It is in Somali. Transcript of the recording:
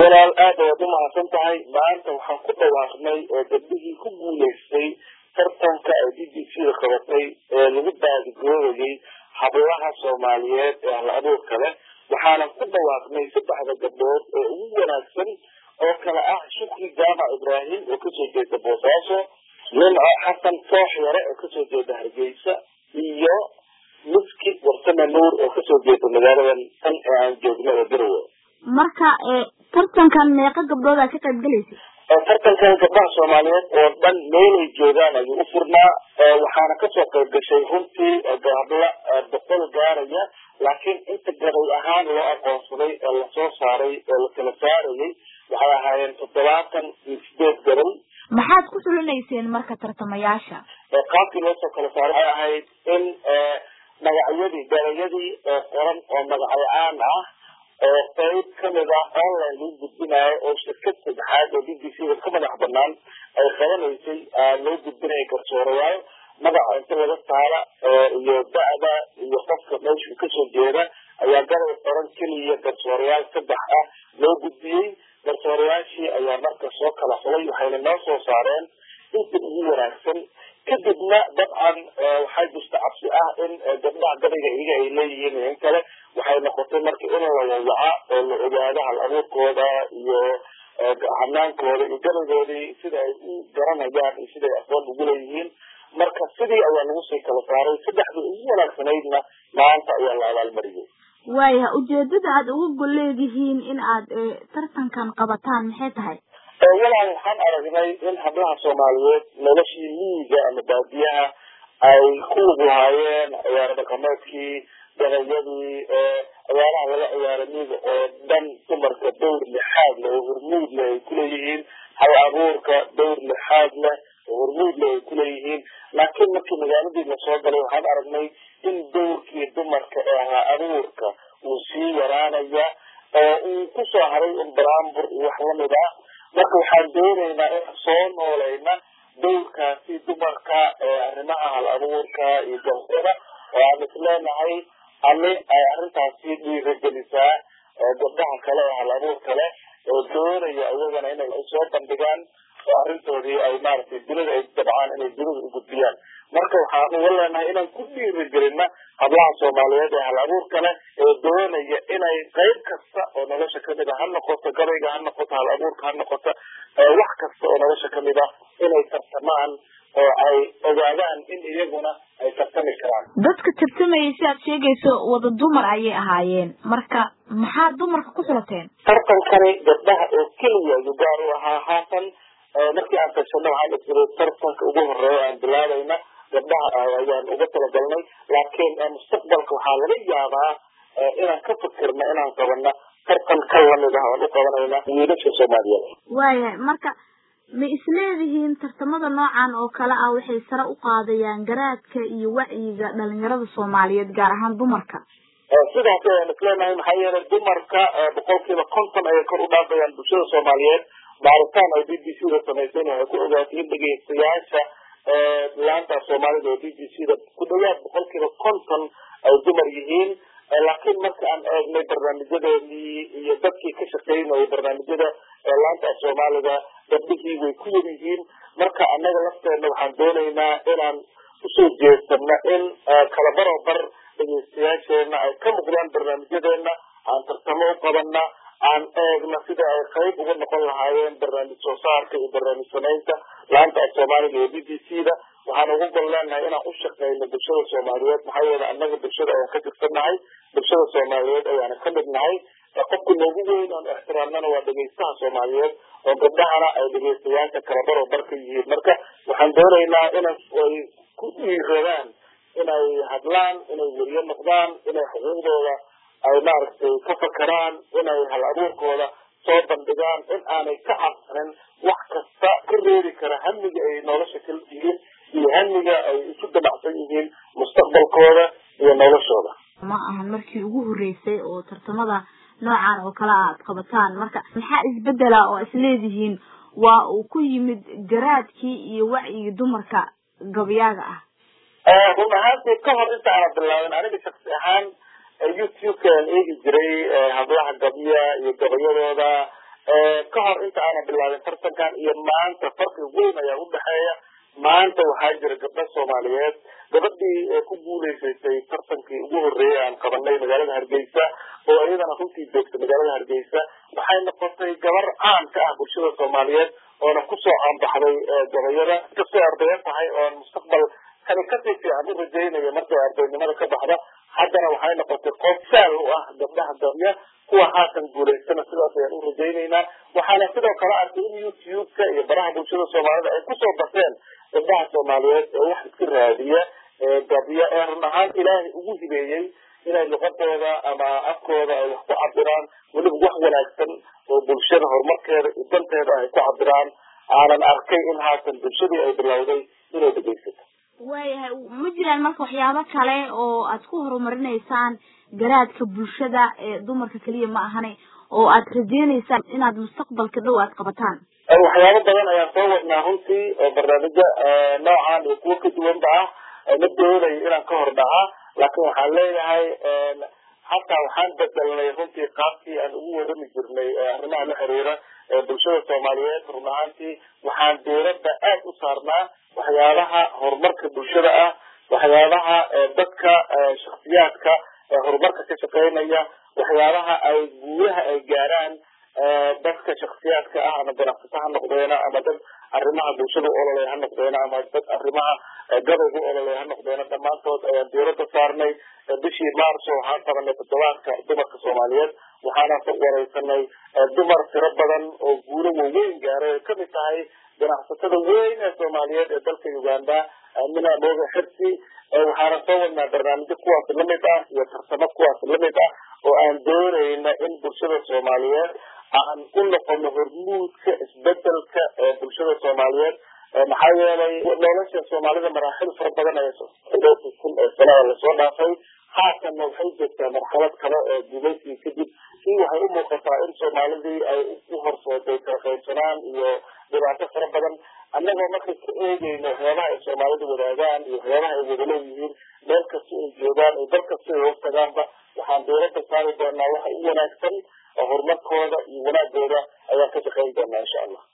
walaal aad ayaad u mahadsan tahay maanta waxaan ku dhawaaqnay oo gabdhihii ku guuleystay tartanka ay b b c da qabatay ee lagu baadigoobayay hablaha soomaaliyeed ee hal abuurka leh waxaanan ku dhawaaqnay saddexda gabdhood ee ugu wanaagsan oo kale ah shukri jaamac ibraahim oo kasoo jeeda boosaaso nimco xasan toox yare oo kasoo jeeda hargeysa iyo miski warsame nuur oo kasoo jeeda magaaladan tan ee aan joogno ee garowe marka tartankan meeqa gabdhoodaa ka qayb galaysa tartankan gabdhaha soomaaliyeed oo dhan meelay joogaan ayuu u furnaa waxaana kasoo qayb gashay runtii habla boqol gaaraya laakiin inta gabay ahaan loo aqoonsaday ee lasoo saaray ee la kala saarayay waxay ahaayeen toddobaatan iyo sideed gabay maxaad ku xulinayseen marka tartamayaasha qaabkii loosoo kala saaray waxay ahayd in magacyadii gabayadii oo qoran oo magacyo aan ah oo qayb kamid ah online lagu gudbinayo oo shirkad saddexaad oo b b c da ka madax banaan ay qabanaysay loo gudbinaya garsoorayaal magaca inta laga saara iyo da-da iyo qofka meeshuu kasoo jeeda ayaa gabay qoran keliya garsoorayaal saddex ah loo gudbiyey garsoorayaashii ayaa marka soo kala xulay waxayna noo soo saareen inta ugu wanaagsan kadibna dabcan waxaa jirta cabsi ah in gabdhaha gabayga iyaga ay leeyihiin in kale waxay noqotay marka in la wawaca oo la ogaado hal abuurkooda iyo hanaankooda iyo gabaygoodii sida ay u garanayaan iyo sida ay aqoon ugu leeyihiin marka sidii ayaa lagu sii kala saaray saddexdii ugu wanaagsanaydna maanta ayaa la abaalmariyay waaya ujeedada aad uga gol leedihiin in aad tartankan qabataan maxay tahay walaal waxaan aragnay in hablaha soomaaliyeed noloshii miyiga ama baadiyaha ay ku lug lahaayeen ciyaaro dhaqameedkii gabayadii ciyaaraha laga ciyaaro miyiga oo dhan dumarka dowr lixaad leh oo hormuud leh ay kuleeyihiin hal abuurka dowr lixaad leh oo hormuud leh ay kuleeyihiin laakiin markii magaaladii lasoo galay waxaan aragnay in dowrkii dumarka ee hal abuurka uu sii yaraanaya oo uu kusoo haray un baraambur iyo wax lamid ah marka waxaan doonaynaa in soo noolayna dowrkaasi dumarka ee arrimaha hal abuurka iyo gabayada oo aan isleenahay ani ay arrintaasi dhiiragelisaa gabdhaha kale ee hal abuurka leh oo doonaya iyagana inay soo bandhigaan oo arrintoodii ay maaragtay dunida ay dabcaan inay dunida u gudbiyaan marka waxaan uga leenahay inaan ku dhiirigelina hablaha soomaaliyeed ee hal abuurka leh ee doonaya inay qayb kasta oo nolosha kamid a ha noqoto gabayga ha noqoto hal abuurka ha noqoto wax kasta oo nolosha kamid ah inay tartamaan oo ay ogaadaan in iyaguna ay tartami karaan dadka tartamayay si aad sheegayso wada dumar ayay ahaayeen marka maxaa dumarka ku xulateen tartankani gabdhaha oo keliya ayuu gaar u ahaa haatan markii aan tashano waxaan isiri tartanka ugu horeeya aan bilaabayna gabdhaha ayaan uga talagalnay laakiin mustaqbalka waxaa laga yaabaa inaan ka fikirno inaan qabano tartan ka lamid ah oan u qabanayna wiilasha soomaaliyeed waaya marka ma isleedihiin tartamada noocan oo kale ah waxay sare u qaadayaan garaadka iyo wacyiga dhalinyarada soomaaliyeed gaar ahaan dumarka sidaas ayaan isleenahay maxaa yeelay dumarka boqolkiiba konton ayay kor u dhaafayaan bulshada soomaaliyeed baaritaan ay b b c da samayseen waxay ku ogaatay in dhegeystayaasha laanta soomaalida oo b b c da ku dhawaad boqolkiiba konton ay dumar yihiin laakiin marka aan eegnay barnaamijyadeedii iyo dadkii ka shaqeynayay barnaamijyada laanta af soomaalida gabdhihii way ku yar yihiin marka annaga lafteena waxaan doonaynaa inaan usoo jeesano in kala barobar dhegeystayaasheena ay ka muuqdaan barnaamijyadeena aan tartamo u qabana aan eegna sida ay qayb uga noqon lahaayeen barnaamij soo saarka iyo barnaamij samaynta laanta af soomaaliga iyo b b c da waxaan uga gol leenahay inaan u shaqeyno bulshada soomaaliyeed maxaa yeele annaga bulshada ayaan ka tirsannahay bulshada soomaaliyeed ayaana ka mid nahay qofka noogu weyn oon ixtiraamnana waa dhegeystaha soomaaliyeed oo gabdhahana ay dhegeystayaasha kala baro barka yihiin marka waxaan doonaynaa inay ay ku dhiiradaan inay hadlaan inay weriyo noqdaan inay xuquuqdooda ay maaragtay ka fakaraan inay hal abuurkooda soo bandhigaan in aanay ka cabsanin wax kasta ka reeri kara hamiga ay nolosha kala yihiin iyo hamiga ay isu dabacsan yihiin mustaqbalkooda iyo noloshooda ma ahan markii ugu horreysay oo tartamada noocan oo kale aad qabataan marka maxaa isbedela oo isleedihiin waa uu ku yimid garaadkii iyo wacyigii dumarka gabayaaga ah run ahaantii ka hor inta aana bilaabin aniga shaksi ahaan youtube-ka aan eegi jiray hablaha gabya iyo gabayadooda ka hor inta aanan bilaabin tartankan iyo maanta farqi weyn ayaa udhexeeya maanta waxaa jira gabdho soomaaliyeed gabadhii ku guuleysatay tartankii ugu horreeyay aan qabanay magaalada hargeysa oo iyadana runtii joogta magaalada hargeysa waxay noqotay gabar caan ka ah bulshada soomaaliyeed oona kusoo caanbaxday gabayada inkastoo ardayo tahay oon mustaqbal kani kasii fiican u rajaynayo markay ardaynimada ka baxda haddana waxay noqotay qof saal u ah gabdhaha damya kuwa haatan guulaystana sidaas ayaan u rajaynaynaa waxaana sidoo kale arkay in youtube-ka iyo baraha bulshada soomaalida ay kusoo bateen gabdhaha soomaaliyeed ee wax iska raadiya gabiya ee run ahaan ilaahay ugu hibeeyey inay luqadooda ama afkooda ay wax ku cabiraan weliba wax wanaagsan oo bulshada horumarkeeda iyo danteeda ay ku cabiraan aanan arkay in haatan bulshadii ay bilowday inay dhegeysato waayahay ma jiraan marka waxyaabo kale oo aad ku horumarinaysaan garaadka bulshada ee dumarka keliya ma ahane oo aad rajeynaysaan inaad mustaqbalka dhow aad qabataan waxyaabo badan ayaan soo wadnaa runtii oo barnaamijyo noocan iyo kuwo ka duwanba ah ma doonayo inaan ka hor dhaca laakiin waxaan leeyahay hataa waxaan bedelnay runtii qaabkii aan ugu warami jirnay arrimaha la xiriira bulshada soomaaliyeed run ahaantii waxaan diirada aad u saarnaa waxyaabaha horumarka bulshada ah waxyaabaha dadka shaksiyaadka horumarka ka shaqeynaya waxyaabaha ay guulaha ay gaaraan dadka shaksiyaadka ah ama ganacsato ha noqdeena ama dad arrimaha bulshada u ololey ha noqdeena ama dad arrimaha gabayga u ololey ha noqdeena dhammaantood ayaan diirada saarnay bishii maarso waxaan qabanay toddobaadka dumarka soomaaliyeed waxaana wareysanay dumar tiro badan oo guulo waaweyn gaaray ay kamid tahay ganacsatada weyn ee soomaaliyeed ee dalka uganda amina mooga xirsi waxaana soo wadnaa barnaamijyo kuwaas lamid ah iyo tarsamo kuwaas lamid ah oo aan doonayna in bulshada soomaaliyeed aan u noqono hormuudka isbedelka ee bulshada soomaaliyeed maxaa yeelay nolosha soomaalida maraaxil fara badan ay kun ee sanada lasoo dhaafay haatanna waxay joogtaa marxalad kale ee gumaysigii kadib si waxay u muuqataa in soomaalidii ay u horsooday kala qaybsanaan iyo dhibaato fara badan annagoo markay ka eegeyno waxyaabaha ay soomaalidu wadaagaan iyo waxyaabaha ay wada leeyihiin meel kasta ay joogaan iyo dal kasta ay hoostagaanba waxaan dowladda saari doonaa waxa u wanaagsan oo horumarkooda iyo wanaagooda ayaan ka shaqeyn doonaa insha allah